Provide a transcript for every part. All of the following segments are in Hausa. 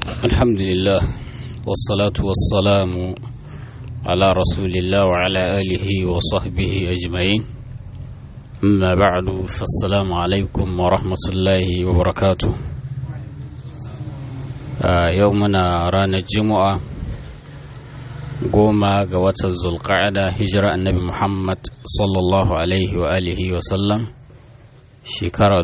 الحمد لله والصلاة والسلام على رسول الله وعلى آله وصحبه أجمعين أما بعد فالسلام عليكم ورحمة الله وبركاته آه يومنا رانا الجمعة goma ga watan zulqa'ada hijira annabi muhammad sallallahu alaihi wa alihi wa sallam shekara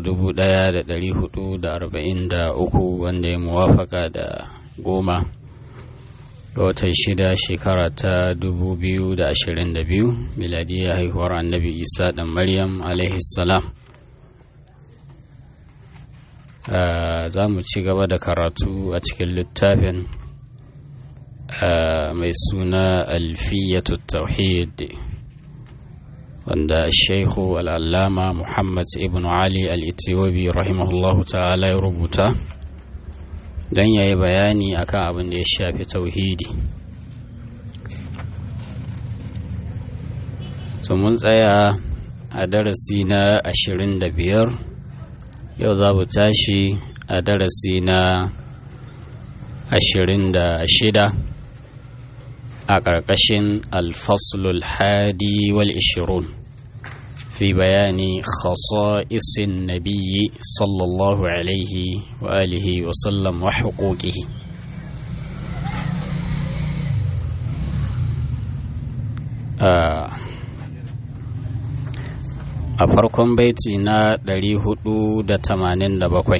1443 wanda ya muwafaka da goma ga watan shida shekara ta 2022 miladiyya haihuwar annabi isa dan maryam alaihi salam za mu ci gaba da karatu a cikin littafin mai suna alfiyatu tauhid wanda shaikhu al'allama muhammad ibn ali al'itiyobi rahimahullahu ta'ala ya rubuta don ya yi bayani akan abin da ya shafi tauhidi so mun tsaya a darasi na ashirin da biyar yau za mu tashi a darasi na ashirin da shida a ƙarƙashin alfaslul hadi wal ishirun fi bayani khasa'isin nabiyyi sallallahu alaihi wa alihi wa sallam wa huquqihi a farkon baiti na 487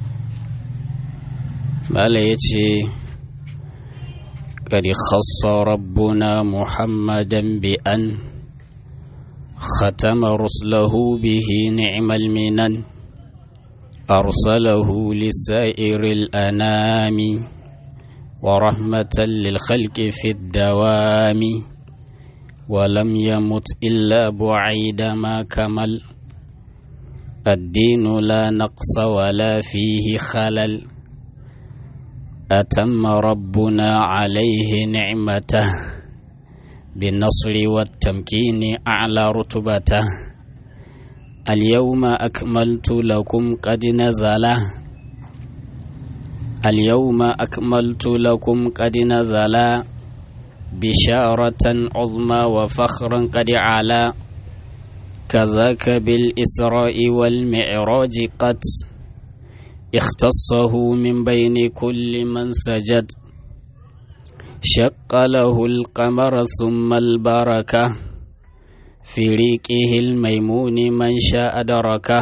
Bala ya ce قد خص ربنا محمدا بأن ختم رسله به نعم المنن أرسله لسائر الأنام ورحمة للخلق في الدوام ولم يمت إلا بعيد ما كمل الدين لا نقص ولا فيه خلل أتم ربنا عليه نعمته بالنصر والتمكين أعلى رتبته اليوم أكملت لكم قد نزل اليوم أكملت لكم قد نزل بشارة عظمى وفخرا قد علا كذاك بالإسراء والمعراج قد اختصه من بين كل من سجد شق له القمر ثم البركة في ريقه الميمون من شاء دركه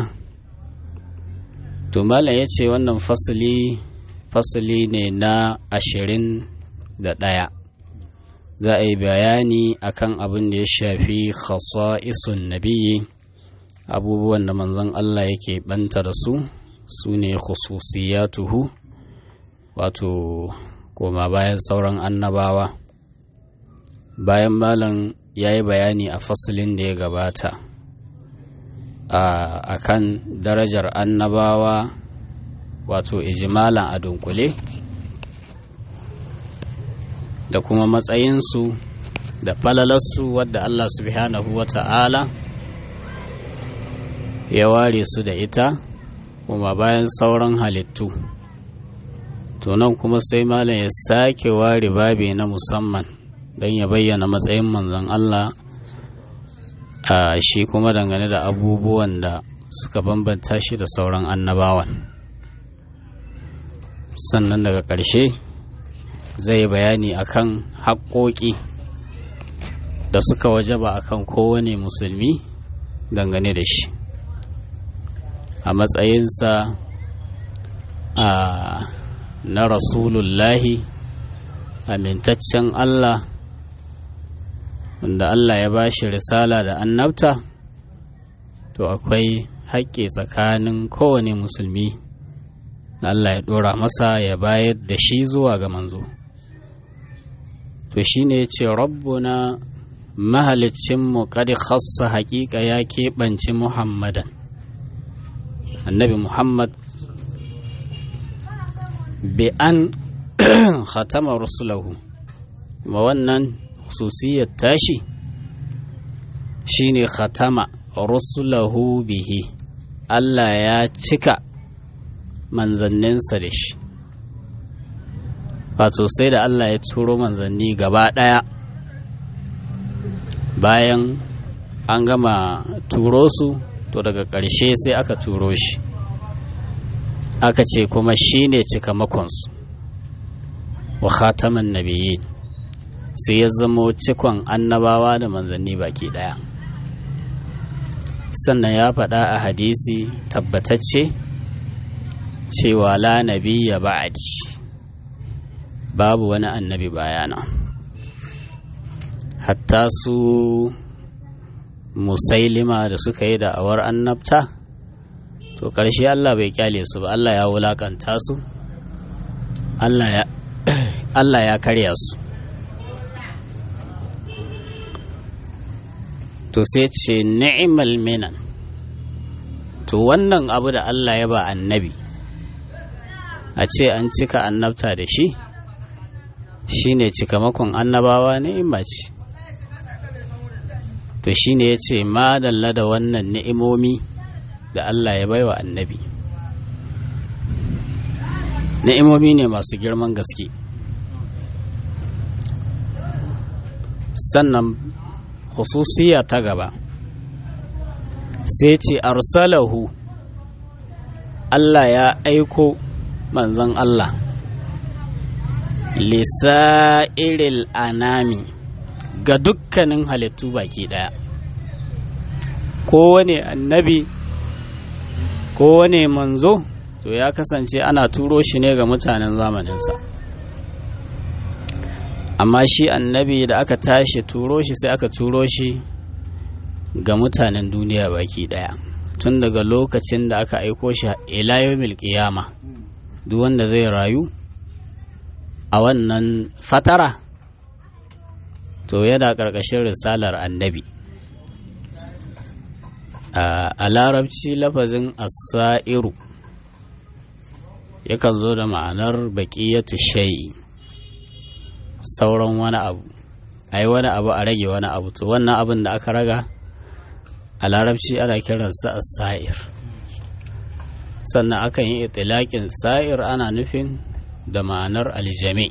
tumala ya ce wannan fasili fasili ne na ashirin da ɗaya za a yi bayani akan abin da ya shafi khasa'isun nabiyyi abubuwan da manzon Allah yake banta da su su ne khususiyatuhu wato koma bayan sauran annabawa bayan malam ya yi bayani a fasalin da ya gabata a kan darajar annabawa wato ijimalan a dunkule da kuma matsayinsu da falalarsu wadda Allah subhanahu wa ta'ala ya ware su da ita kuma bayan sauran halittu to nan kuma sai malam ya sake ware babi na musamman don ya bayyana matsayin manzon Allah a shi kuma dangane da abubuwan da suka bambanta shi da sauran annabawan sannan daga ƙarshe zai bayani akan haƙoƙi da suka wajaba akan kowane musulmi dangane da shi a matsayinsa a na rasulullahi amintaccen Allah wanda Allah ya ba shi risala da annabta to akwai haƙƙi tsakanin kowane musulmi Allah ya ɗora masa ya bayar da shi zuwa ga manzo to shi ne ya ce rabbuna mahalicinmu kadi khassa haƙiƙa ya keɓance muhammadan annabi muhammad bi an khatama rusulahu ma wannan hususiyar tashi shine khatama rusulahu bihi Allah ya cika manzanninsa da shi wato sai da Allah ya turo manzanni gaba ɗaya bayan an gama turo su to daga ƙarshe sai aka turo shi aka ce kuma shi ne cikamakonsu wa khataman nabiyyin sai ya zamo cikon annabawa da manzanni baki ɗaya sannan ya faɗa a hadisi tabbatacce cewa la nabiyya ba'adi babu wani annabi bayana hatta su musailima da suka yi da'awar annabta to ƙarshe Allah bai kyale su ba Allah ya wulakanta su Allah ya karya su to sai ce ni'mal minan to wannan abu da Allah ya ba annabi a ce an cika annabta da shi shine cikamakon annabawa ni'ima ce to shine ya ce madalla da wannan ni'imomi da Allah ya baiwa annabi ni'imomi ne masu girman gaske sannan hususiya ta gaba sai ce arsalahu Allah ya aiko manzon Allah lisa'iril anami ga dukkanin halittu baki daya kowane annabi kowane manzo to ya kasance ana turo shi ne ga mutanen zamaninsa amma shi annabi da aka tashi turo shi sai aka turo shi ga mutanen duniya baki daya tun daga lokacin da aka aiko shi ila yawmil qiyama duk wanda zai rayu a wannan fatara to yana ƙarƙashin risalar annabi a larabci lafazin asa'iru yakan zo da ma'anar baƙiyatu shayi sauran wani abu a yi wani abu a rage wani abu to wannan abin da aka raga a larabci ana kiransa asa'ir sannan akan yi itilaƙin sa'ir ana nufin da ma'anar aljami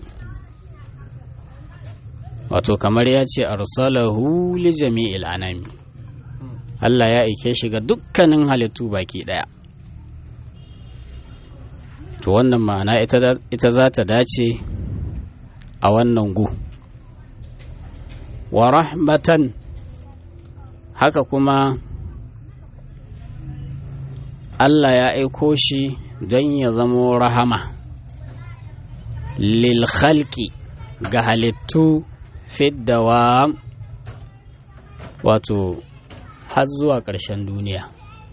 wato kamar ya ce arsalahu li jami'il anami Allah ya aike shi ga dukkanin halittu baki daya to wannan ma'ana ita za ta dace a wannan gu wa rahmatan haka kuma Allah ya aiko shi don ya zamo rahama lil khalqi ga halittu fiddawa wato har zuwa ƙarshen duniya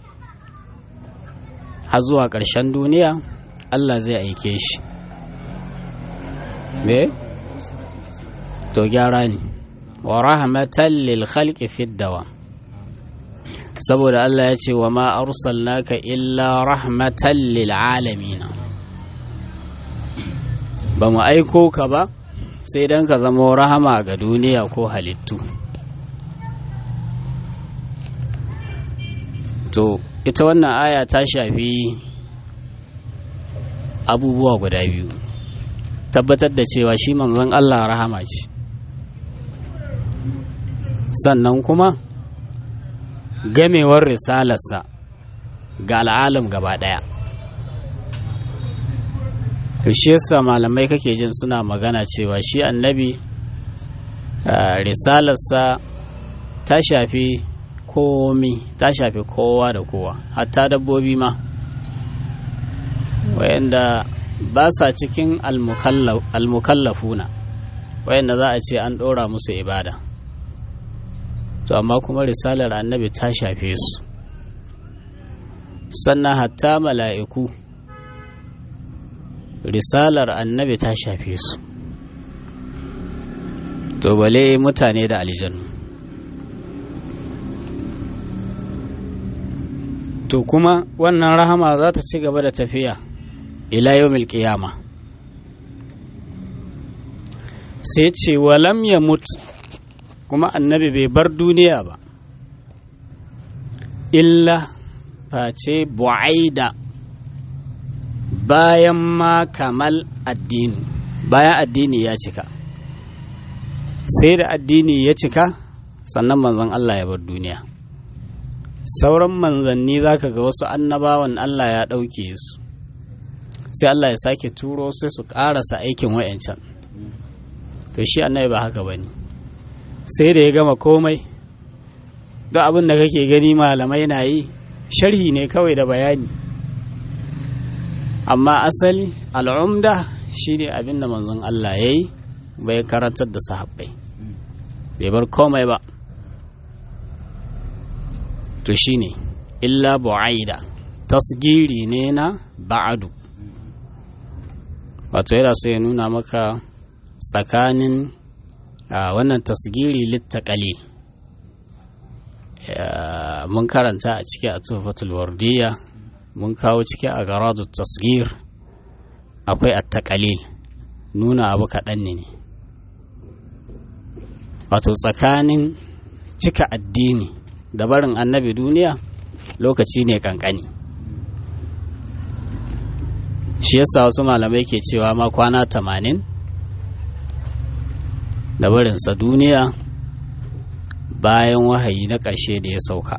har zuwa ƙarshen duniya Allah zai aike shi me to gyara ne wa rahmatan lil khalqi fiddawa saboda Allah ya ce wa ma arsalnaka illa rahmatan lil alamin ba mu aiko ka ba sai don ka zama rahama ga duniya ko halittu to ita wannan aya ta shafi abubuwa guda biyu tabbatar da cewa shi manzon Allah rahama ce sannan kuma gamewar risalarsa ga al'alam gaba ɗaya to shi yasa malamai kake jin suna magana cewa shi annabi risalarsa ta shafi komi ta shafi kowa da kowa hatta dabbobi ma wayanda ba sa cikin almukallafuna wayanda za a ce an ɗora musu ibada to amma kuma risalar annabi ta shafe su sannan hatta mala'iku risalar annabi ta shafe su to bale mutane da aljanu to kuma wannan rahama za ta ci gaba da tafiya ila yawmil qiyama sai ce walam ya mutu kuma annabi bai bar duniya ba illa face bu'aida bayan ma kamal addini bayan addini ya cika sai da addini ya cika sannan manzon Allah ya bar duniya sauran manzanni za ka ga wasu annabawan Allah ya ɗauke su sai Allah ya sake turo sai su ƙarasa aikin wa'yancan to shi annabi ba haka ba ne sai da ya gama komai duk abin da kake gani malamai na yi sharhi ne kawai da bayani amma asali al'umda shi ne abin da manzon Allah ya yi bai karantar da sahabbai bai bar komai ba to shi ne illa bu'aida tasgiri ne na ba'adu wato yana so ya nuna maka tsakanin wannan tasgiri littakalil mun karanta a ciki a tufatul wardiya mun kawo ciki a garadu tasgir akwai attakalil nuna abu kaɗan ne wato tsakanin cika addini da barin annabi duniya lokaci ne kankani shi yasa wasu malamai ke cewa ma kwana tamanin da barinsa duniya bayan wahayi na ƙarshe da ya sauka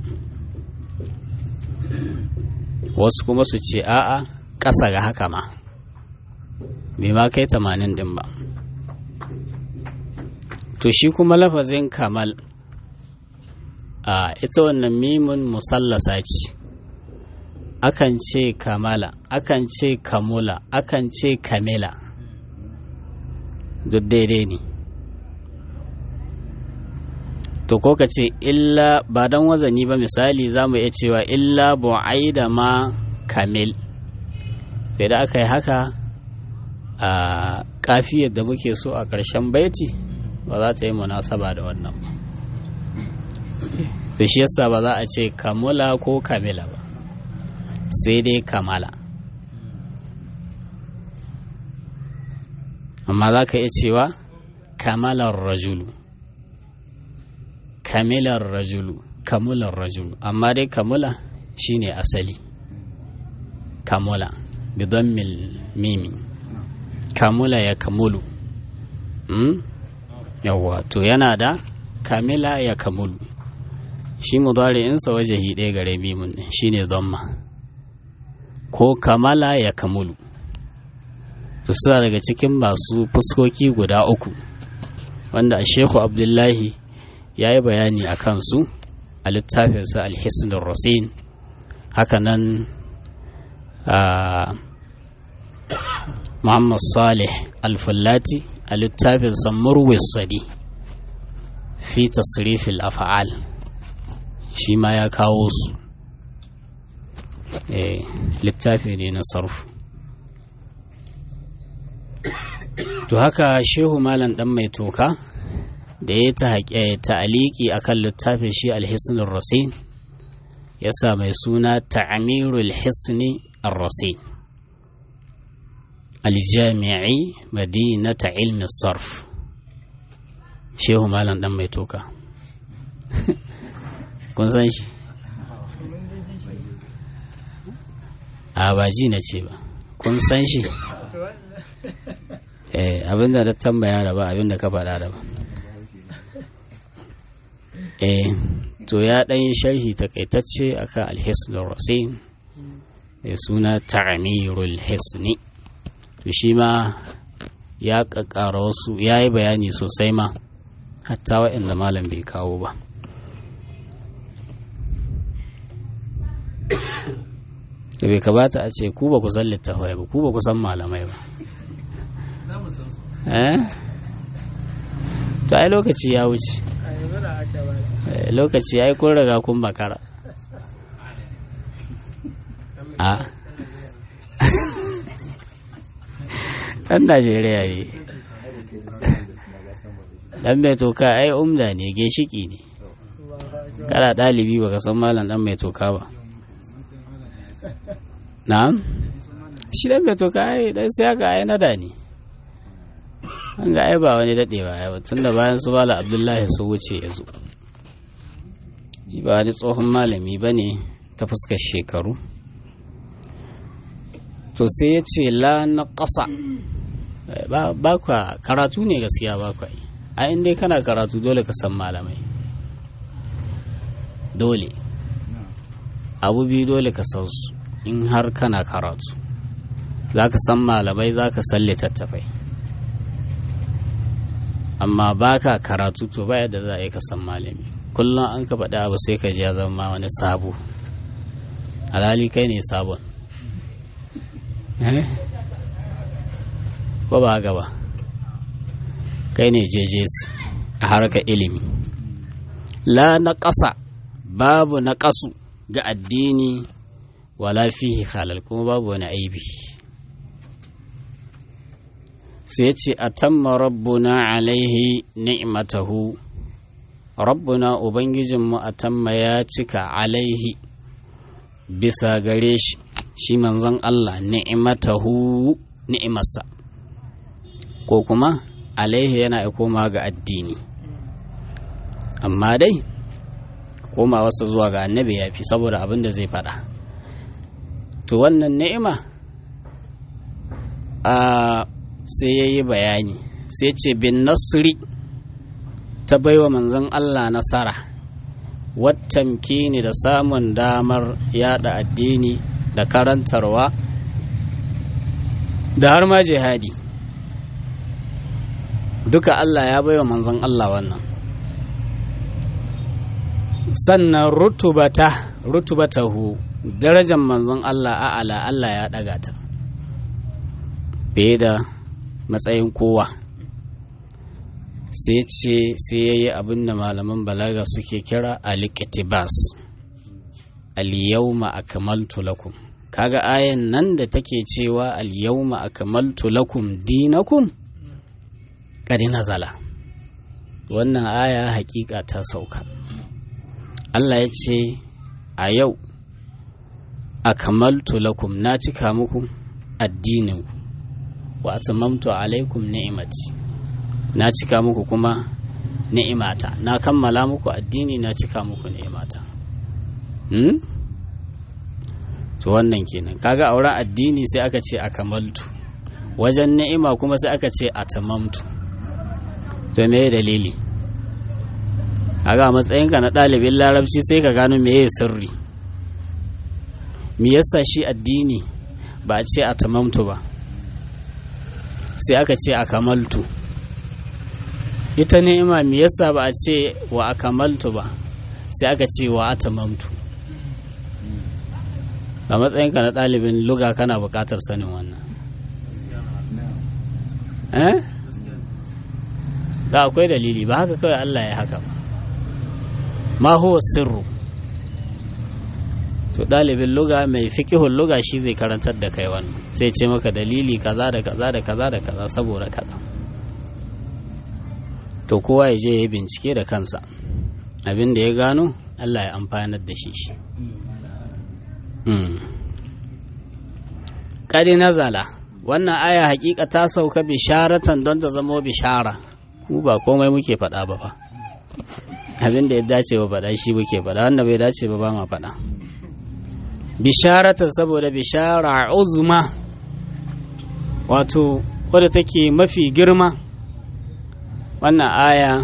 wasu kuma su ce a'a ƙasa ga haka ma bai ma kai tamanin ɗin ba to shi kuma lafazin kamal a ita wannan mimun musallasa ce akan ce kamala akan ce kamula akan ce kamila duk daidai ne to ko ka ce illa ba don wazani ba misali za mu iya cewa illa bu'aida ma kamil da aka yi haka a kafiyar da muke so a ƙarshen baiti ba za ta yi munasaba da wannan ba to shi yasa ba za a ce kamula ko kamila ba sai dai kamala amma za ka iya cewa kamalar rajulu kamilar rajulu kamular rajulu amma dai kamula shine asali kamula bidammil mimi kamula ya kamulu hmm? yawwa to yana da kamila ya kamulu shi mudari'insa wajahi ɗaya gare mimun shine dhamma ko kamala ya kamulu to suna daga cikin masu fuskoki guda uku wanda a sheku abdullahi ya yi bayani a kansu a littafinsa alhisnin rasin hakanan muhammad salih alfallati a littafinsa murwis sadi fi tasrifil afa'al shi ma ya kawo su littafi ne na sarfu to haka shehu malam dan mai toka da ya ta ta'aliki akan littafin shi alhisnul rasin ya sa mai suna ta'amirul hisni ar-rasin aljami'i madinata ilmi sarf shehu malam dan mai toka kun san shi a ba ji na ce ba kun san shi eh abinda da tambaya da ba abinda ka faɗa da ba eh to ya ɗan yi sharhi takaitacce akan alhisnul rasin da suna ta'amirul hisni to shi ma ya ƙaƙƙara wasu ya yi bayani sosai ma hatta waɗanda malam bai kawo ba da bai kamata a ce ku ba ku san littafai ba ku ba ku san malamai ba to ai lokaci ya wuce lokaci ya yi kun riga kun makara a ɗan najeriya ne ɗan mai toka ai umda ne ginshiki ne kana ɗalibi baka san malam ɗan mai toka ba na'am shi ɗan mai toka ai ɗan sai aka ai nada ne an ga ai ba wani daɗewa ya tun da bayan su bala abdullahi su wuce ya zo ba wani tsohon malami ba ne ta fuskar shekaru to sai ya ce la na ƙasa ba kwa karatu ne gaskiya ba kwa yi a inda kana karatu dole ka san malamai dole abu biyu dole ka san su in har kana karatu za ka san malamai za ka san littattafai amma ba ka karatu to ba yadda za a yi ka san malami kullum an ka faɗi abu sai ka ji ya zama wani sabo alhali kai ne sabon ko ba haka ba kai ne jejes a harkar ilimi la na ƙasa babu na ƙasu ga addini wala fihi halal kuma babu wani aibi sai ce a tamma rabbuna alaihi ni'matahu rabbuna ubangijinmu a tamma ya cika alaihi bisa gare shi shi manzon Allah ni'matahu ni'imarsa ko kuma alaihi yana koma ga addini amma dai koma wasu zuwa ga annabi ya fi saboda abin da zai faɗa to wannan ni'ima a sai ya yi bayani sai ce bin nasri ta baiwa manzon Allah nasara wattamkini da samun damar yada addini da karantarwa da har ma jihadi duka Allah ya baiwa manzon Allah wannan sannan rutubata rutubatahu darajar manzon Allah a'ala Allah ya daga ta fiye da matsayin kowa sai ce sai ya yi abin da malaman balaga suke kira alikitibas al-yawma akmaltu lakum kaga ayan nan da take cewa al-yawma akmaltu lakum dinakum kadi nazala wannan aya hakika ta sauka Allah ya ce a yau akmaltu lakum na cika muku addininku wa atamamtu alaikum ni'imati na cika muku kuma ni'imata na kammala muku addini na cika muku ni'imata hmm? to wannan kenan kaga auren addini sai aka ce akamaltu wajen ni'ima kuma sai aka ce atamamtu to me dalili kaga matsayinka na ɗalibin larabci sai ka gano meye sirri me yasa shi addini ba a ce atamamtu ba sai aka ce a kamaltu ita ni'ima me yasa ba a ce wa a kamaltu ba sai aka ce wa a tamamtu a matsayinka na ɗalibin luga kana buƙatar sanin wannan eh da akwai dalili ba haka kawai Allah ya haka ba ma huwa sirru to ɗalibin luga mai fikihun luga shi zai karantar da kai wannan sai ce maka dalili kaza da kaza da kaza da kaza saboda kaza to kowa ya je ya bincike da kansa abin da ya gano Allah ya amfanar da shi shi ƙari nazala wannan aya hakika ta sauka bisharatan don ta zama bishara mu ba komai muke faɗa ba fa abin da ya dace ba faɗa shi muke faɗa wanda bai dace ba ba ma faɗa bisharatan saboda bishara uzma wato wadda take mafi girma wannan aya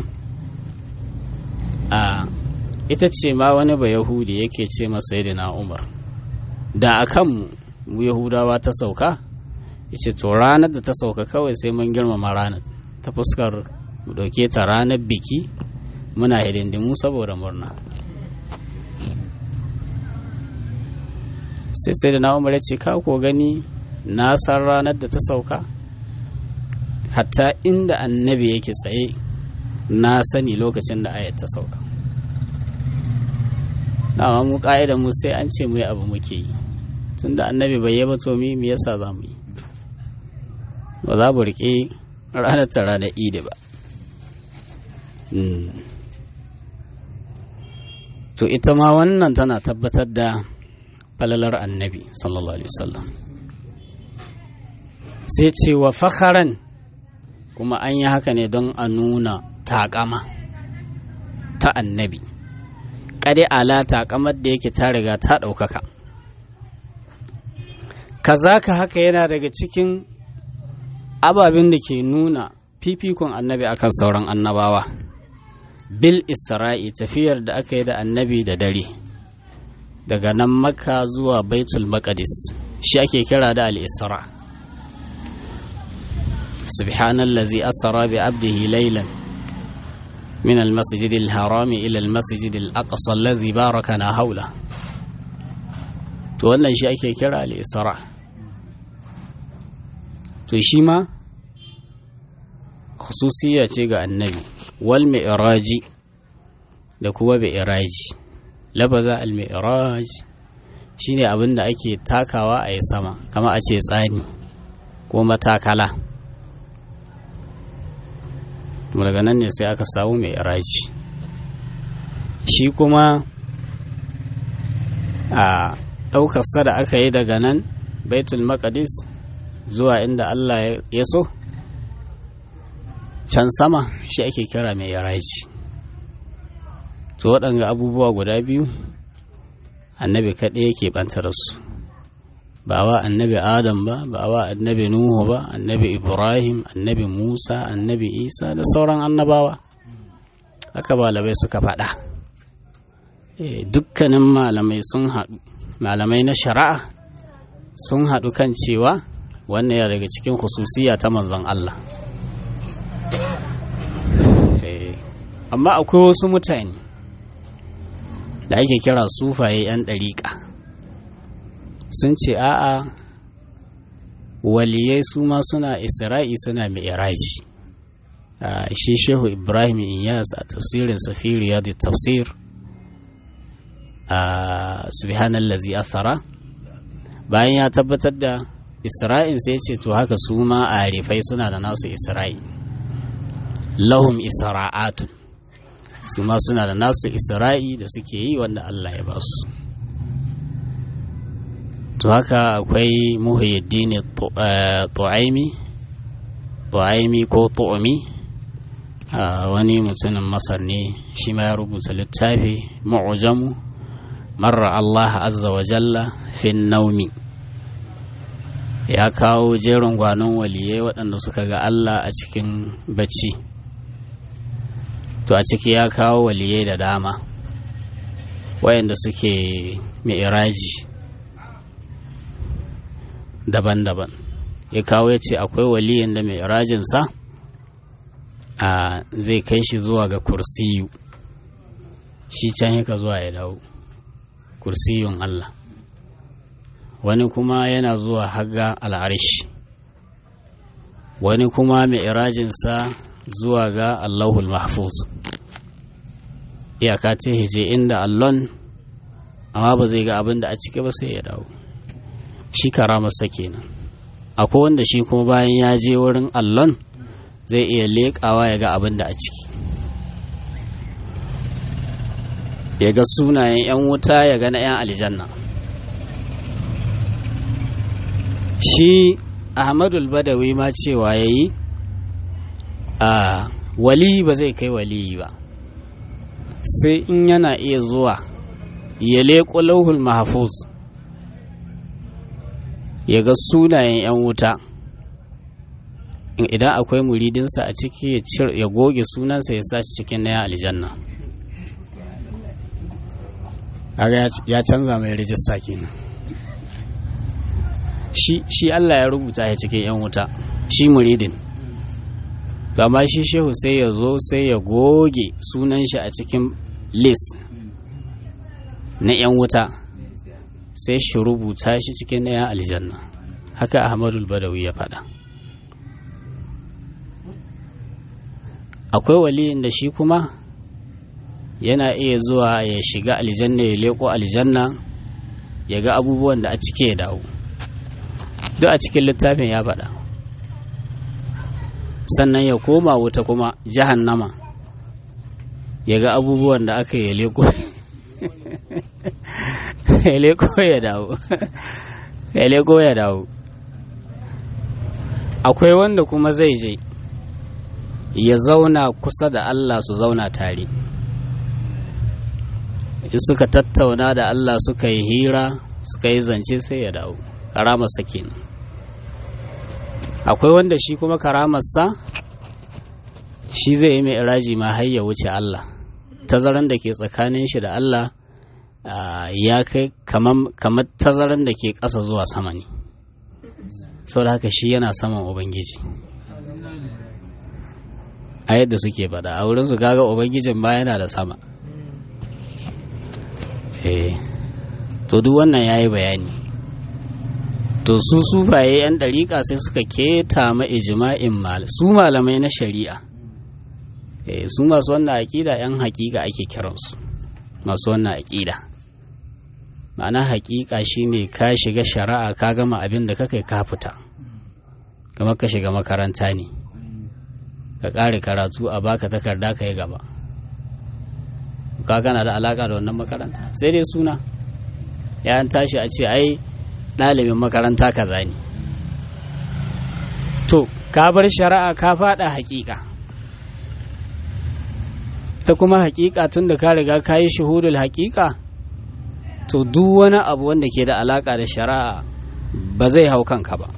a ita ce ma wani ba yahudi yake ce masa na umar da akan mu yahudawa ta sauka yace to ranar da ta sauka kawai sai mun girmama ranar ta fuskar mu ɗauke ta ranar biki muna hidindimu saboda murna sai sai da na umar ya ce ka ko gani na san ranar da ta sauka hatta inda annabi yake tsaye na sani lokacin da ayat ta sauka na mu ka'ida mu sai an ce mu abu muke yi tun da annabi bai yaba to mi me yasa za mu yi ba za mu riƙe ranar ta ranar idi ba to ita ma wannan tana tabbatar da falalar annabi sallallahu alaihi wasallam sai ce wa fakharan kuma an yi haka ne don a nuna takama ta annabi kade ala takamar da yake ta riga ta ɗaukaka kazaka haka yana daga cikin ababen da ke nuna fifikon annabi akan sauran annabawa bil isra'i tafiyar da aka yi da annabi da dare daga nan makka zuwa baitul maqdis shi ake kira da al-isra subhanallazi asra bi abdihi laylan من المسجد الحرام إلى المسجد الأقصى الذي باركنا حوله to wannan shi ake kira al-isra to shi ma khususiya ce ga annabi wal mi'raji da kuma mi'raji labaza al mi'raj shine abin da ake takawa a yi sama kama a ce tsani ko matakala daga nan ne sai aka samu mi'raji shi kuma a ɗaukarsa da aka yi daga nan baitul maqdis zuwa inda Allah ya so can sama shi ake kira mai yaraji to waɗanga abubuwa guda biyu annabi kaɗai yake ɓanta da su ba wa annabi adam ba ba wa annabi nuhu ba annabi ibrahim annabi musa annabi isa da sauran annabawa haka malamai suka faɗa dukkanin malamai sun haɗu malamai na shari'a sun haɗu kan cewa wannan ya daga cikin hususiya ta manzon Allah amma akwai wasu mutane da ake kira sufaye 'yan ɗariƙa sun ce a'a waliyai su ma suna isra'i suna mi'raji shi shehu ibrahim iyas a tafsirin safiri da tafsir a subhanallazi asara bayan ya tabbatar da isra'in sai ce to haka su ma a rifai suna da nasu isra'i lahum isra'atun su ma suna da nasu isra'i da suke yi wanda Allah ya ba su to haka akwai muhyiddin tu'aimi tu'aimi ko tu'umi wani mutumin masar ne shi ma ya rubuta littafi mu'jamu marra Allah azza wa jalla fin naumi ya kawo jerin gwanon waliyai waɗanda suka ga Allah a cikin bacci to a ciki ya kawo waliyai da dama wayanda suke mi'iraji daban-daban ya kawo ya ce akwai waliyin da mi'irajinsa a zai kai shi zuwa ga kursiyu shi can yaka zuwa ya dawo kursiyun Allah wani kuma yana zuwa haga al'arish wani kuma mi'irajinsa zuwa ga Allahul Mahfuz iyaka ta hije inda allon amma ba zai ga abin da a ciki ba sai ya dawo shi karamarsa kenan akwai wanda shi kuma bayan ya je wurin allon zai iya leƙawa ya ga abin da a ciki ya ga sunayen 'yan wuta ya ga na 'yan aljanna shi ahmadul badawi ma cewa ya yi a wali ba zai kai waliyi ba sai in yana iya zuwa ya leƙo lauhul mahafuz ya ga sunayen 'yan wuta idan akwai muridinsa a ciki ya goge sunansa ya sa cikin na aljanna ya canza mai rijista kenan shi Allah ya rubuta ya cikin 'yan wuta shi muridin amma shi shehu sai ya zo sai ya goge sunan shi a cikin list na 'yan wuta sai shi rubuta shi cikin na 'yan aljanna haka ahmadul badawi ya faɗa akwai waliyin da shi kuma yana iya zuwa ya shiga aljanna ya leko aljanna ya ga abubuwan da a cike ya dawo duk a cikin littafin ya faɗa sannan ya koma wuta kuma jahannama ya ga abubuwan da aka yi leko ya leko ya dawo ya leko ya dawo akwai wanda kuma zai je ya zauna kusa da Allah su zauna tare in suka tattauna da Allah suka yi hira suka yi zance sai ya dawo karamar kenan akwai wanda shi kuma karamarsa shi zai yi mai iraji ma har ya wuce Allah tazaran da ke tsakanin shi da Allah ya kai kamar tazaran da ke ƙasa zuwa sama ne da haka shi yana saman ubangiji a yadda suke faɗa a wurin su gaga ubangijin ba yana da sama to duk wannan ya yi bayani to su sufaye 'yan ɗariƙa sai suka keta ma ijima'in su malamai na shari'a su masu wannan aƙida 'yan haƙiƙa ake kiransu masu wannan aƙida ma'ana haƙiƙa shine ka shiga shari'a ka gama abin da kakai ka fita kamar ka shiga makaranta ne ka ƙare karatu a baka takarda ka yi gaba ka gana da alaƙa da wannan makaranta sai dai suna ya tashi a ce ai ɗalibin makaranta kaza ne to ka bar shari'a ka faɗa haƙiƙa ta kuma haƙiƙa tun da ka riga ka yi shuhudul haƙiƙa to duk wani abu wanda ke da alaƙa da shari'a ba zai hau kanka ba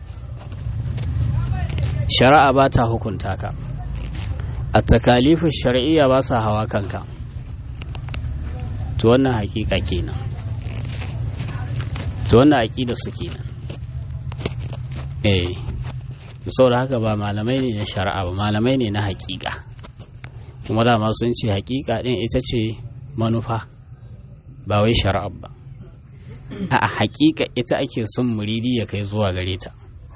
shari'a ba ta hukunta ka a takalifin shari'iyya ba sa hawa kanka to wannan haƙiƙa kenan to wannan aƙida su kenan eh saboda haka ba malamai ne na shari'a ba malamai ne na haƙiƙa kuma dama sun ce haƙiƙa ɗin ita ce manufa ba wai shari'a ba a haƙiƙa ita ake son muridi ya kai zuwa gare ta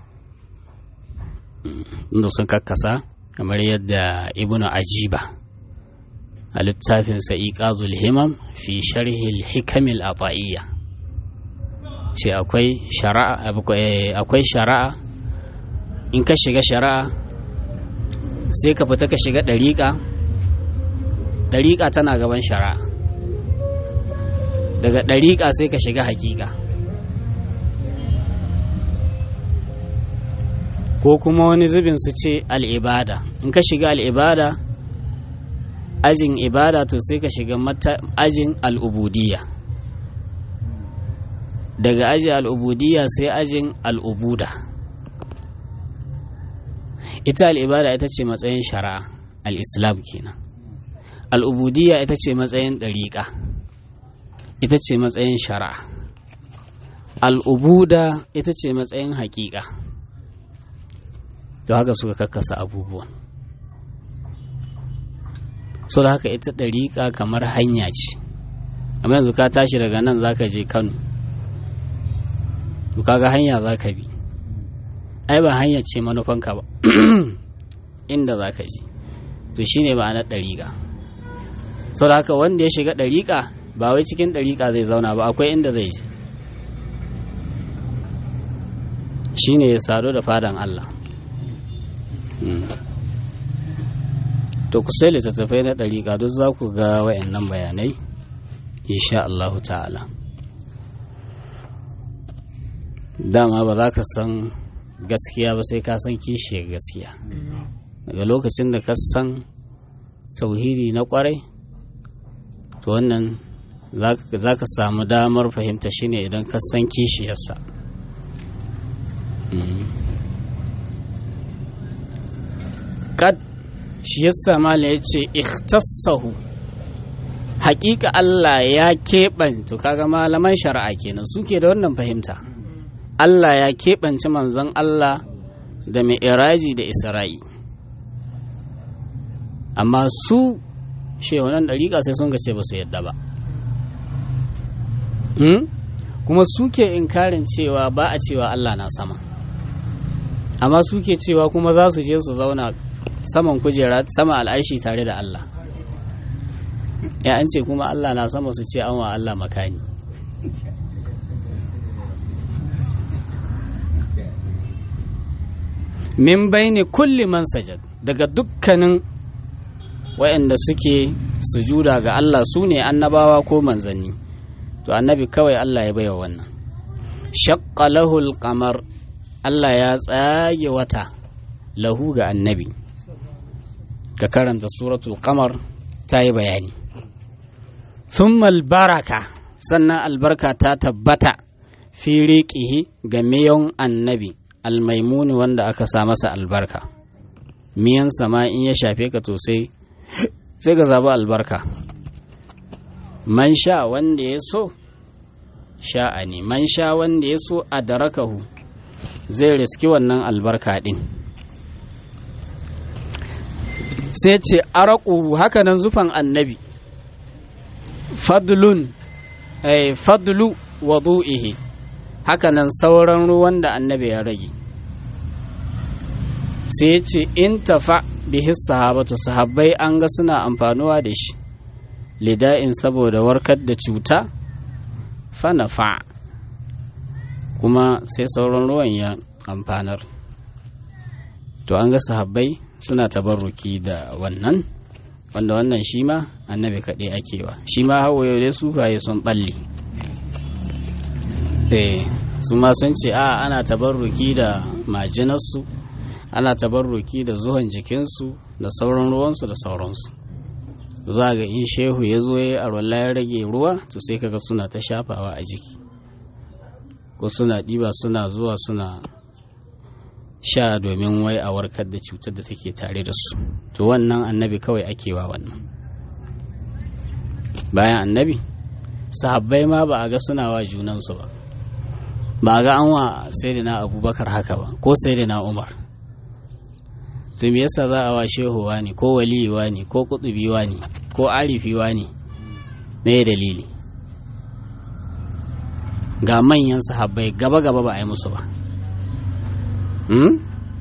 inda sun kakkasa kamar yadda ibnu ajiba a littafinsa iqazul himam fi sharhil hikamil ata'iyya ce akwai shari'a akwai shari'a in ka shiga shari'a sai ka fita ka shiga ɗariƙa ɗariƙa tana gaban shari'a daga ɗariƙa sai ka shiga haƙiƙa ko kuma wani zubin su ce al'ibada in ka shiga al'ibada ajin ibada to sai ka shiga ajin al'ubudiyya daga aji al'ubudiyya sai ajin al'ubuda ita al'ibada ita ce matsayin shari'a al'islam kenan al'ubudiyya ita ce matsayin ɗariƙa ita ce matsayin shari'a al'ubuda ita ce matsayin haƙiƙa da haka suka kakkasa abubuwan so da haka ita ɗariƙa kamar hanya ce amma yanzu ka tashi daga nan zaka je kano to kaga hanya za ka bi ai ba hanya ce manufanka ba inda za ka je to shine ma'anar ɗariƙa sau da haka wanda ya shiga ɗariƙa ba wai cikin ɗariƙa zai zauna ba akwai inda zai je shine ya sadu da fadan Allah to ku sai littattafai na ɗariƙa duk za ku ga wayannan bayanai insha Allahu ta'ala dama ba za ka san gaskiya ba sai ka san kishiyar gaskiya daga lokacin da ka san tauhidi na kwarai to wannan za ka samu damar fahimta shine idan ka san kishiyarsa kad shi yasa mala ya ce ikhtassahu hakika Allah ya keɓan to kaga malaman shari'a kenan suke da wannan fahimta Allah ya keɓance manzon Allah da mai iraji da isra'i amma su shehunan ɗariƙa sai sun ce ba su yadda ba kuma suke inkarin cewa ba a cewa Allah na sama amma suke cewa kuma za su je su zauna saman kujera sama al'arshi tare da Allah ya an ce kuma Allah na sama su ce an wa Allah makani min baini kulli man sajad daga dukkanin waɗanda suke sujuda ga Allah su ne annabawa ko manzanni to annabi kawai Allah ya baiwa wannan shaqqa lahul qamar Allah ya tsage wata lahu ga annabi ka karanta suratul qamar ta yi bayani thumma baraka sannan albarka ta tabbata fi riqihi ga miyon annabi almaimuni wanda aka sa masa albarka miyan sama in ya shafe ka to sai sai ka zaɓi albarka man sha wanda ya so sha'a ne man sha wanda ya so a darakahu zai riski wannan albarka ɗin sai ce araku hakanan zufan annabi fadlun eh, fadlu wadu'ihi hakanan sauran ruwan da annabi ya rage sai ya ce in tafa bihi sahabatu sahabbai an ga suna amfanuwa da shi lida'in saboda warkar da cuta fanafa kuma sai sauran ruwan ya amfanar to an ga sahabbai suna tabarruki da wannan wanda wannan shi ma annabi kaɗai akewa shi ma hawa yau dai sufaye sun ɓalle su ma sun ce a ana tabarruki da majinarsu ana tabarruki da zuwan jikinsu da sauran ruwansu da sauransu za ga in shehu ya zo ya arwala ya rage ruwa to sai kaga suna ta shafawa a jiki ko suna ɗiba suna zuwa suna sha domin wai a warkar da cutar da take tare da su to wannan annabi kawai ake wa wannan bayan annabi sahabbai ma ba a ga suna wa junansu ba ba a ga an wa na abubakar haka ba ko na umar to me yasa za a wa shehu ne ko waliyi ne ko kutubi ne ko arifi ne me dalili ga manyan sahabbai gaba gaba ba a yi musu ba hmm?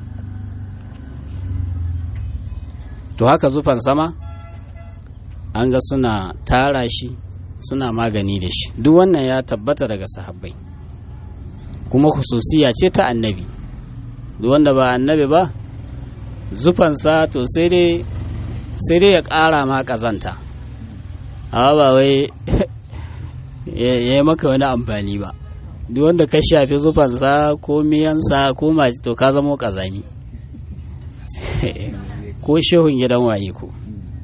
to haka zufan sama an ga suna tara shi suna magani da shi duk wannan ya tabbata daga sahabbai kuma hususiya ce ta annabi duk wanda ba annabi ba zufansa to sai dai sai dai ya ƙara ma ƙazanta amma ba wai ya yi maka wani amfani ba duk wanda ka shafi zufansa ko miyansa ko maji to ka zamo ƙazami ko shehun gidan waye ko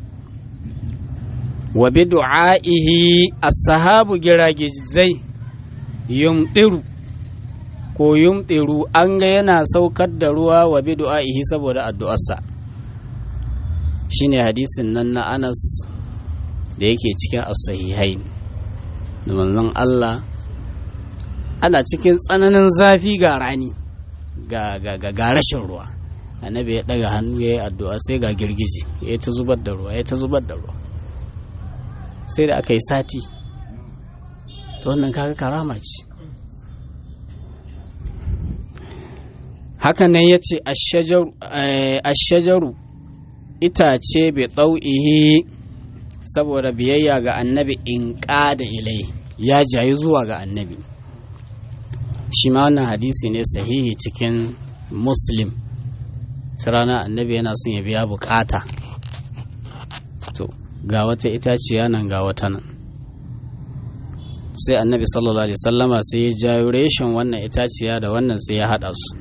wa bi du'a'ihi as-sahabu giragizai yumtiru ko yumtiru an ga yana saukar da ruwa wa bi du'a'ihi saboda addu'arsa shine hadisin nan na Anas da yake cikin as-sahihain da manzon Allah ana cikin tsananin zafi ga rani ga ga ga rashin ruwa annabi ya daga hannu ya yi addu'a sai ga girgije ya ta zubar da ruwa ya ta zubar da ruwa sai da aka yi sati to wannan kaga karama ce hakan nan ya ce ashajaru itace bai ɗau'ihi saboda biyayya ga annabi in ƙada ilai ya jayi zuwa ga annabi shi ma wannan hadisi ne sahihi cikin muslim rana annabi yana son ya biya bukata to ga wata itaciya nan ga wata nan sai annabi sallallahu alaihi sallama sai ya jayo reshen wannan itaciya da wannan sai ya haɗa su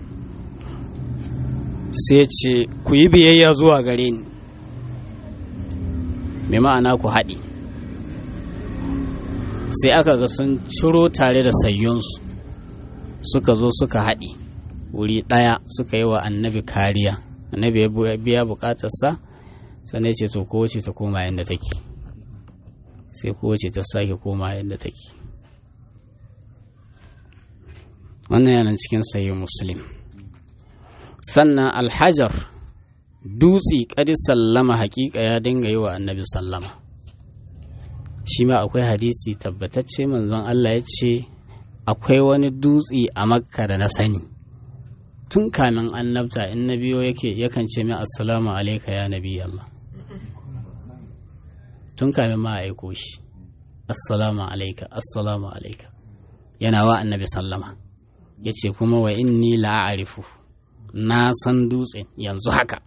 sai ce ku yi biyayya zuwa gare ni mai ma'ana ku haɗe sai aka ga sun ciro tare da sayyunsu suka zo suka haɗe wuri ɗaya suka yi wa annabi kariya annabi ya biya bukatarsa sannan ce to kowace ta koma yadda take sai kowace ta sake koma yadda take wannan yana cikin sayi muslim sannan alhajar dutse kadi sallama hakika ya dinga yi wa annabi sallama shi ma akwai hadisi tabbatacce manzon Allah ya ce akwai wani dutse a makka da na sani tun kamin annabta in na biyo yake yakan ce min assalamu alaika ya nabi Allah tun kamin ma aiko shi assalamu alaika assalamu alaika yana wa annabi sallama ya ce kuma wa inni la'arifu na san dutsen yanzu haka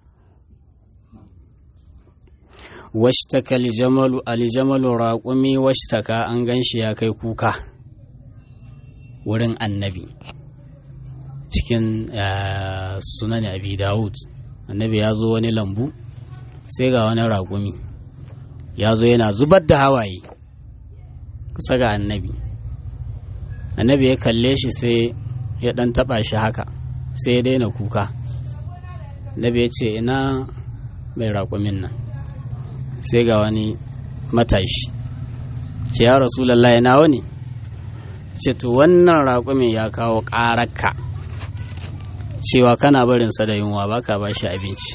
washtaka aljamalu aljamalu raƙumi washtaka an gan shi ya kai kuka wurin annabi cikin sunan abi dawud annabi ya zo wani lambu sai ga wani raƙumi ya zo yana zubar da hawaye kusa ga annabi annabi ya kalle shi sai ya ɗan taɓa shi haka sai ya daina kuka nabi ya ce ina mai raƙumin nan sai ga wani matashi ce ya rasulallah nawa ne ce to wannan raƙumin ya kawo ƙararka cewa kana barinsa da yunwa baka ba shi abinci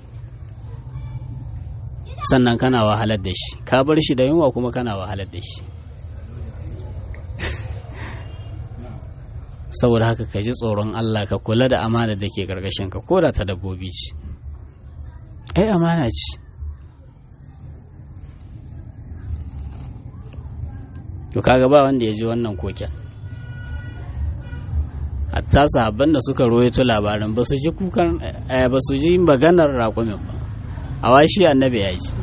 sannan kana wahalar da shi ka bar shi da yunwa kuma kana wahalar da shi saboda haka ka ji tsoron Allah ka kula da amana da ke ƙarƙashin ka ko da ta dabbobi ce ai amana ce to kaga ba wanda ya ji wannan koken hatta sahabban da suka royato labarin ba su ji kukan ba su ji maganar raƙumin ba a washi annabi ya ji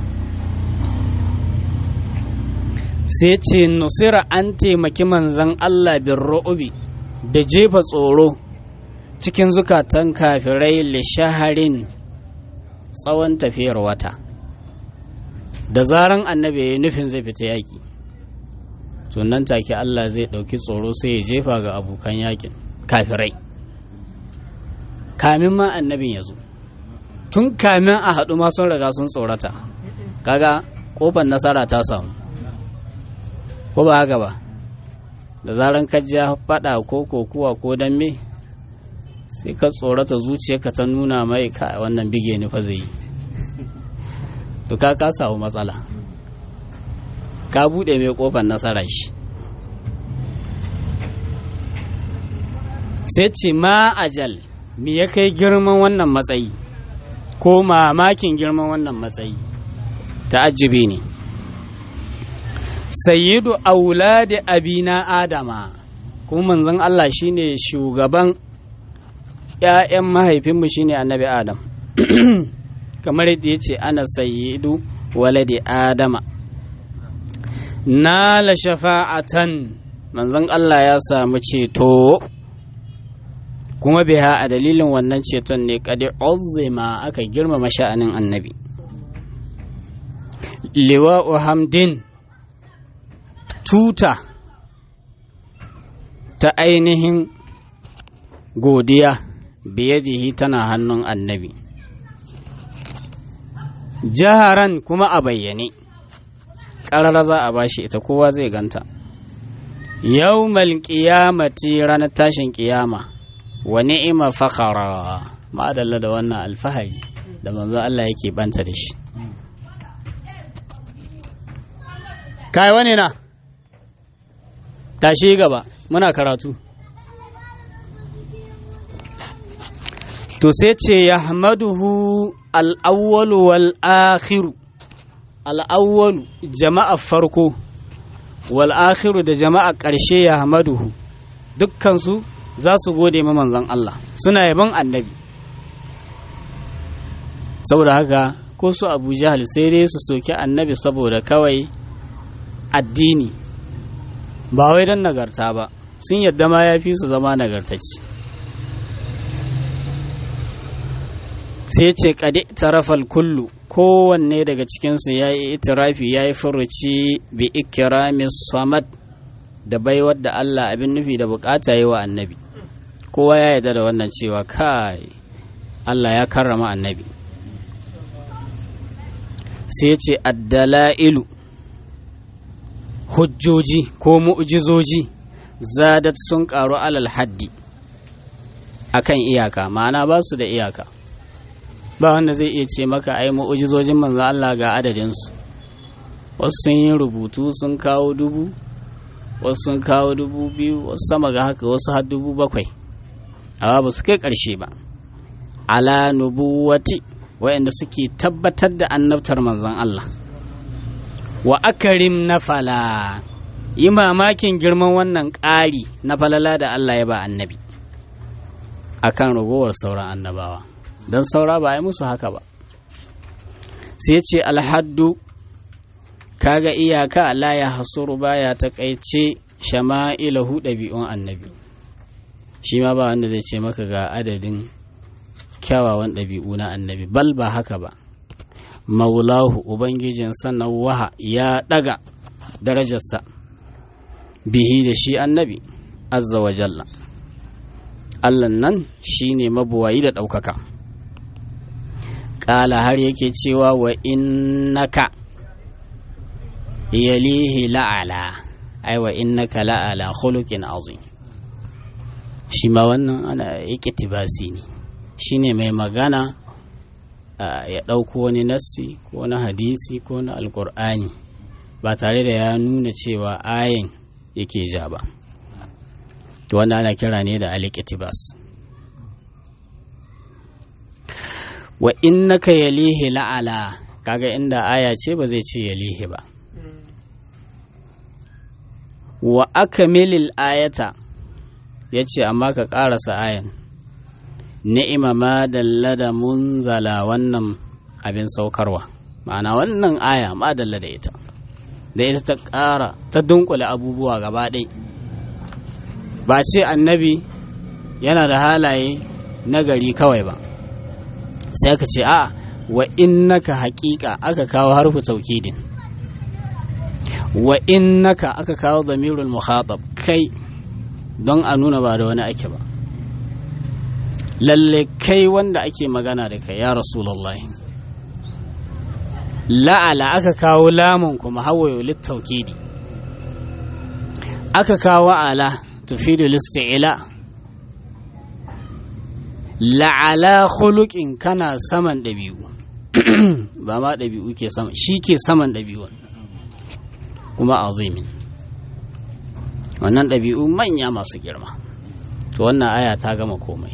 sai ce nusira an taimaki manzan Allah bin ru'ubi da jefa tsoro cikin zukatan kafirai lishaharin tsawon tafiyar wata da zaran annabi ya yi nufin zai fita yaƙi nan take Allah zai ɗauki tsoro sai ya jefa ga abokan yakin kafirai kamin ma annabin ya zo tun kamin a haɗu ma sun riga sun tsorata kaga ƙofar nasara ta samu ko ba haka ba da zaran ka ja faɗa ko kokuwa ko dambe sai ka tsorata zuciyarka ta nuna mai ka wannan bige ni fa zai yi to ka ka samu matsala ka buɗe mai ƙofar nasara shi sai ce ma ajal me ya kai girman wannan matsayi ko mamakin girman wannan matsayi ta'ajjubi ne sayyidu auladi abina adama kuma manzon Allah shine shugaban ‘ya'yan mahaifinmu shine annabi adam kamar yadda ya ce ana sayyidu waladi adama nala shafa'atan manzon Allah ya samu ceto kuma biha a dalilin wannan ceton ne kadi uzima aka girmama sha'anin annabi liwa'u hamdin tuta ta ainihin godiya biyadihi tana hannun annabi jaharan kuma a bayyane ƙarara za a bashi ita kowa zai ganta yau qiyamati ranar tashin ƙiyama wa ni'ima fakhara ma'adalla da wannan alfahari da manzo Allah yake banta da shi kai wani na tashi gaba muna karatu to sai ce yahmaduhu al-awwalu wal akhiru al-awwalu jama'a farko wal akhiru da jama'a ƙarshe yahmaduhu dukkan su za su gode ma manzon Allah suna yaban annabi saboda haka ko su abu jahal sai dai su soki annabi saboda kawai addini ba wai don nagarta ba sun yadda ma ya fi su zama nagartacci sai ce kade tarafal kullu kowanne daga cikinsu ya yi itirafi ya yi furuci bi ikirami samad da baiwar da Allah abin nufi da bukata yi wa annabi kowa ya yarda da wannan cewa kai Allah ya karrama annabi sai ce addala'ilu hujjoji ko mu'jizoji zadat sun karu alal haddi akan iyaka ma'ana ba su da iyaka ba wanda zai iya ce maka ai mu'jizojin manzo Allah ga adadinsu wasu sun yi rubutu sun kawo dubu wasu sun kawo dubu biyu wasu sama ga haka wasu har dubu bakwai amma ba su kai ƙarshe ba ala nubuwati wayanda suke tabbatar da annabtar manzon Allah wa akarim na fala yi mamakin girman wannan ƙari na falala da Allah ya ba annabi akan ragowar sauran annabawa don saura ba a yi musu haka ba sai ce alhaddu kaga iyaka la ya hasuru baya takaice shama'ilahu ɗabi'un annabi shi ma ba wanda zai ce maka ga adadin kyawawan ɗabi'u na annabi bal ba haka ba maulahu ubangijin sannan waha ya ɗaga darajarsa bihi da shi annabi azza wa jalla Allah nan shine mabuwayi da ɗaukaka ƙala har yake cewa wa innaka yalihi la'ala ai wa innaka la'ala khuluqin azim shi ma wannan ana yake tibasi ne shine mai magana ya ɗauko wani nassi ko na hadisi ko na alkur'ani ba tare da ya nuna cewa ayin yake ja ba wanda ana kira ne da alikitibas wa innaka yalihi la'ala kaga inda aya ce ba zai ce yalihi ba wa akamilil ayata ya ce amma ka ƙarasa ayan ni'ima ma dalla da munzala wannan abin saukarwa ma'ana wannan aya ma dalla da ita da ita ta ƙara ta dunkule abubuwa gaba ɗai ba ce annabi yana da halaye nagari kawai ba sai aka ce a wa innaka haƙiƙa aka kawo harfu taukidin wa innaka aka kawo zamirul muhatab kai don a nuna ba da wani ake ba lalle kai wanda ake magana da kai ya rasulullahi la'ala aka kawo lamun kuma hawayo littaukidi aka kawo ala tufidu listi'ila la'ala khuluqin kana saman ɗabi'u ba ma ɗabi'u ke sama shi ke saman ɗabi'u kuma azimin wannan ɗabi'u manya masu girma to wannan aya ta gama komai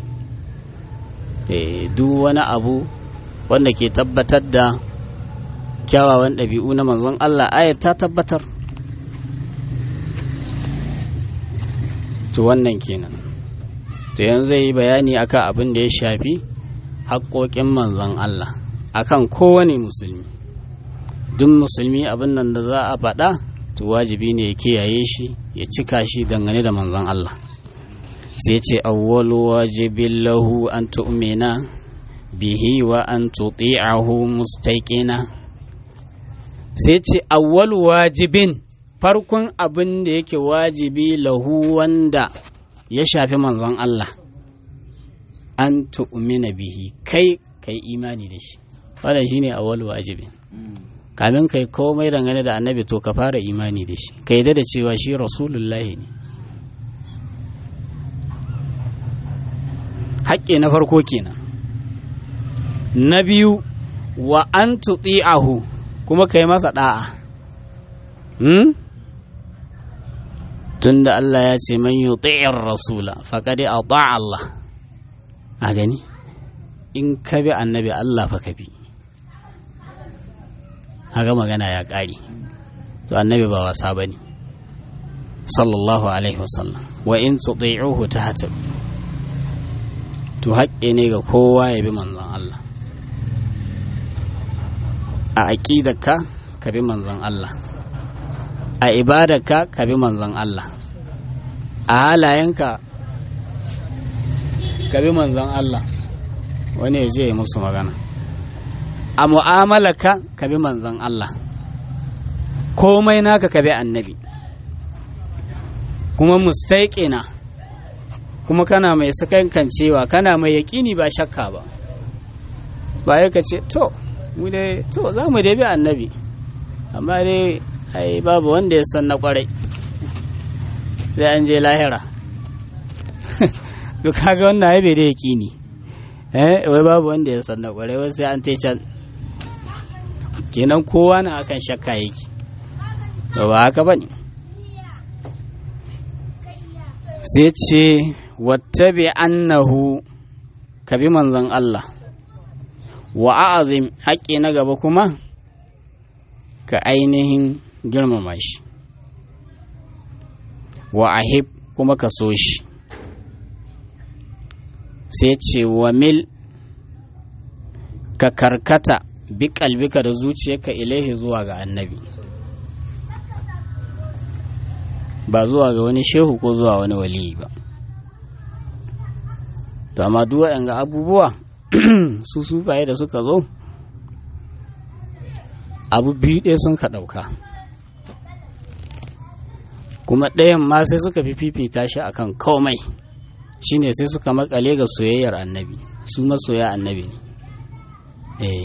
duk wani abu wanda ke tabbatar da kyawawan ɗabi'u na manzon Allah ayar ta tabbatar to wannan kenan to yanzu zai yi bayani akan abin da ya shafi haƙoƙin manzon Allah akan kowane musulmi duk musulmi abin nan da za a faɗa to wajibi ne ya kiyaye shi ya cika shi dangane da manzon Allah sai ce awwalu wajibin lahu an tu'mina bihi wa an tuti'ahu mustaqina sai ce awwalu wajibin farkon abin da yake wajibi lahu wanda ya shafi manzon Allah an tu'mina bihi kai kai imani da shi wannan shine awwalu wajibin kamin kai komai dangane da annabi to ka fara imani da shi ka da cewa shi rasulullahi ne haƙƙi na farko kenan na biyu wa an ahu kuma ka yi masa ɗa'a hmm? tunda Allah ya ce man yuti'ir rasula faqad ata Allah a gani in ka bi annabi Allah fa ka bi haka magana ya ƙari to annabi ba wasa bane sallallahu alaihi wasallam wa in tuti'uhu tahtadu to haƙƙi ne ga kowa ya bi manzon Allah a aƙidarka ka bi manzon Allah a ibadarka ka bi manzon Allah a halayenka ka bi manzon Allah wani ya je ya musu magana a mu'amalarka ka bi manzon Allah komai naka ka bi annabi kuma mustaƙina kuma kana mai sakankancewa kana mai yaƙini ba shakka ba ba ya ka ce to mu dai to za mu dai bi annabi amma dai ai babu wanda ya san na kwarai sai an je lahira to kaga wannan ai bai da yaƙini eh wai babu wanda ya san na kwarai wai sai an te can kenan kowa na akan shakka yake ba haka bane sai ce wattabi annahu ka bi manzon Allah wa a'azim haƙƙi na gaba kuma ka ainihin girmama shi wa ahib kuma ka so shi sai ce wa mil ka karkata bi kalbika da zuciyarka ilaihi zuwa ga annabi ba zuwa ga wani shehu ko zuwa wani waliyi ba to amma duk waɗanga abubuwa su sufaye da suka zo abu biyu ɗaya sun ka ɗauka kuma ɗayan ma sai suka fi fifita shi akan komai shine sai suka makale ga soyayyar annabi su masoya annabi ne eh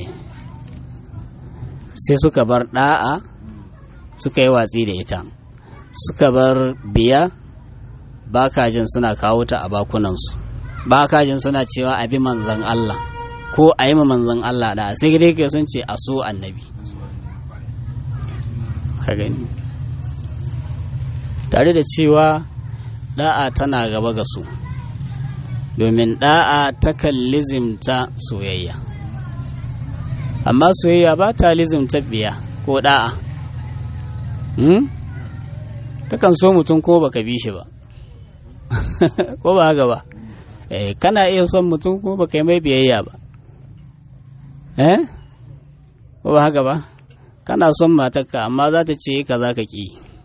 sai suka bar da'a suka yi watsi da ita suka bar biya ba kajin suna kawo ta a bakunansu ba kajin suna cewa abi manzan Allah ko a yi manzan Allah da sai dai ke sun ce a so annabi ka gani tare da cewa da'a tana gaba ga su domin da'a takan lizimta soyayya amma soyayya ba ta lizimta biya ko da'a hmm? takan so mutum ko baka bi shi ba ko ba haka ba eh, kana iya son mutum ko baka yi mai biyayya ba eh ko ba haka ba kana son matarka amma za ta ce ka za ka ƙi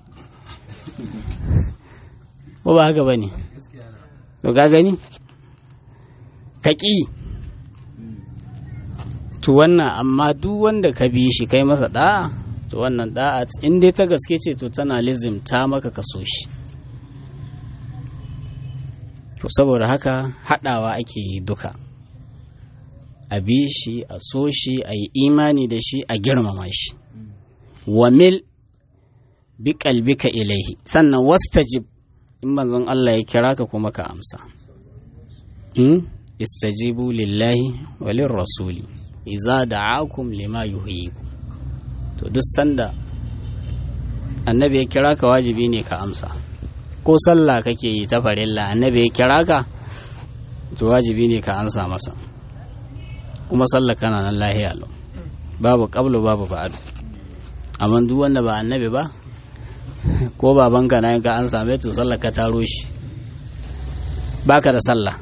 ko ba haka ba ne to ka gani ka ƙi to wannan amma duk wanda ka bi shi kai masa da'a to wannan da'a in dai ta gaske ce to tana lizimta maka ka so shi to saboda haka haɗawa ake yi duka a bi shi a so shi a yi imani da shi a girmama shi wa mil bi kalbika ilaihi sannan wastajib in manzon Allah ya kira ka kuma ka amsa in istajibu lillahi wa rasuli iza da'akum lima yuhyikum to duk sanda annabi ya kira ka wajibi ne ka amsa ko sallah kake yi ta farilla annabi ya kira ka to wajibi ne ka ansa masa kuma sallah kana nan lahiya lau babu qablu babu ba'du amma duk wanda ba annabi ba ko babanka na ka an same to sallah ka taro shi baka da sallah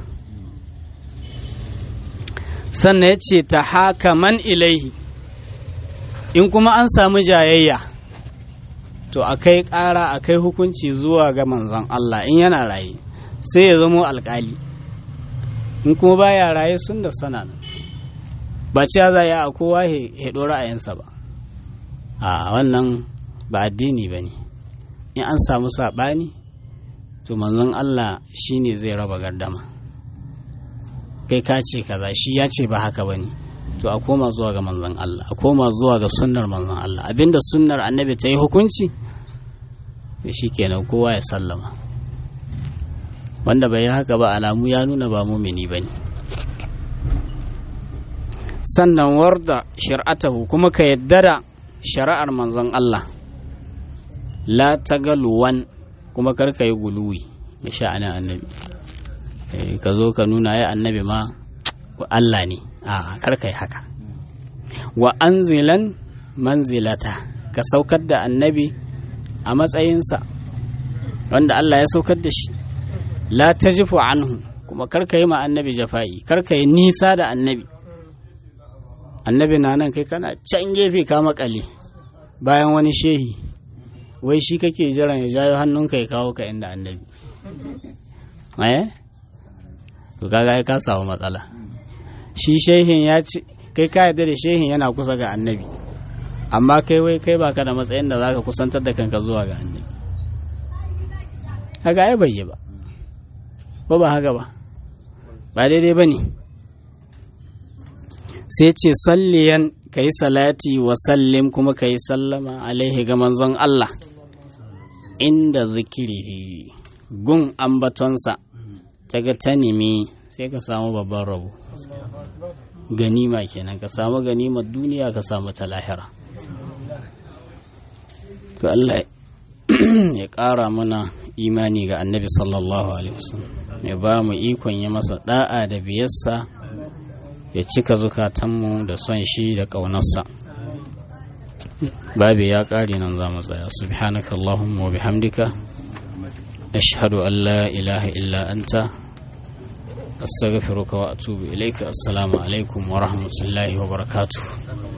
sannan ya ce ta haka man ilaihi in kuma an samu jayayya to akai ƙara akai hukunci zuwa ga manzon Allah in yana raye sai ya zamo alƙali in kuma baya raye sun da sana ba cewa za a kowa ya ɗora ra'ayinsa ba a wannan ba addini ba ne in an samu saɓani to manzon Allah shi ne zai raba gardama kai ka ce kaza shi ya ce ba haka ba ne to a koma zuwa ga manzon Allah a koma zuwa ga sunnar manzon Allah abinda sunnar annabi ta yi hukunci da shi kenan kowa ya sallama wanda bai yi haka ba alamu ya nuna ba mumini ba ne sannan warda shir'atahu kuma ka yadda da shari'ar manzon Allah la tagaluwan kuma karka yi guluwi da sha'anin annabi ka zo ka nuna ya annabi ma Allah ne a karka yi haka wa anzilan manzilata ka saukar da annabi a matsayinsa wanda Allah ya saukar da shi la tajifu anhu kuma karka yi ma annabi jafa'i karka yi nisa da annabi annabi na nan kai kana can gefe ka makale bayan wani shehi wai shi kake jiran ya jayo hannunka ya kawo ka inda annabi eh to kaga ka samu matsala shi shehin ya ce kai ka yarda da shehin yana kusa ga annabi amma kai wai kai baka da matsayin da zaka kusantar da kanka zuwa ga annabi haka ai bai yi ba ko ba haka ba ba daidai ba ne sai ce salliyan ka yi salati wa sallim kuma ka yi sallama alaihi ga manzon Allah inda zikirihi gun ambatonsa ta ga ta nemi sai ka samu babban rabo ganima kenan ka samu ganimar duniya ka samu ta lahira to Allah ya ƙara mana imani ga annabi sallallahu alaihi wasallam ya ba mu ikon yi masa da'a da biyarsa ya cika zukatanmu da son shi da ƙaunarsa babu ya ƙare nan za mu tsaya subhanaka allahumma wa bihamdika ashhadu an la ilaha illa anta astaghfiruka wa atubu ilaika assalamu alaikum wa rahmatullahi wa barakatuh